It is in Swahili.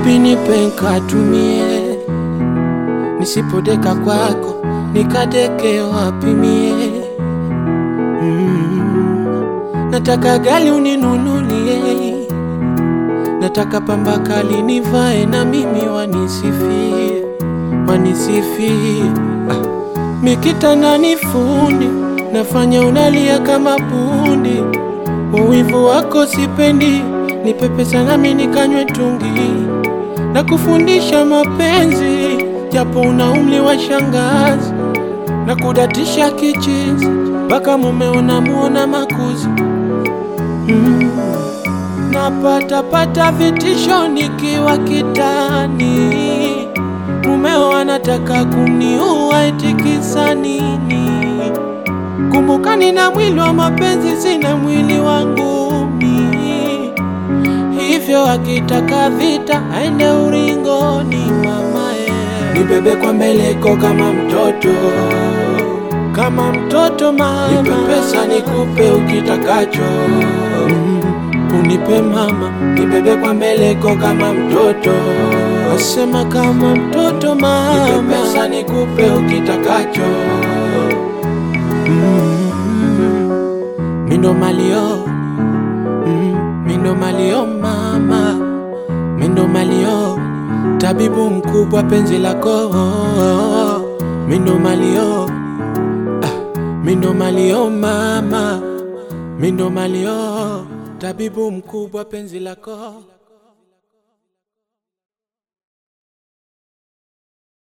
Baby nipe nkatumie, nisipodeka kwako nikadeke wapi mie? Mm. Nataka gali uninunulie, nataka pamba kali nivae na mimi wanisifie, wanisifie. Ah. Mikitandani fundi, nafanya unalia kama bundi. Uwivu wako sipendi, nipe pesa nami nikanywe tungi na kufundisha mapenzi, japo una umri wa shangazi na kudatisha kichizi mpaka mume unamuona makuzi mm. Napata pata vitisho nikiwa kitani, mumeo anataka kuniua eti kisa nini? Kumbuka nina mwili wa mapenzi, sina mwili wangu mimi. Hivyo akitaka vita aende uringoni, mamae, nibebe kwa mbeleko kama mtoto, kama mtoto mama, nipe pesa nikupe ukitakacho mm. Unipe mama, nibebe kwa mbeleko kama mtoto, asema kama mtoto mama, nipe pesa nikupe ukitakacho mm. Mindo malio mm. Mindo malio mama, mindo malio tabibu mkubwa penzi lako mindo malio ah. Mindo malio mama, mindo malio tabibu mkubwa penzi lako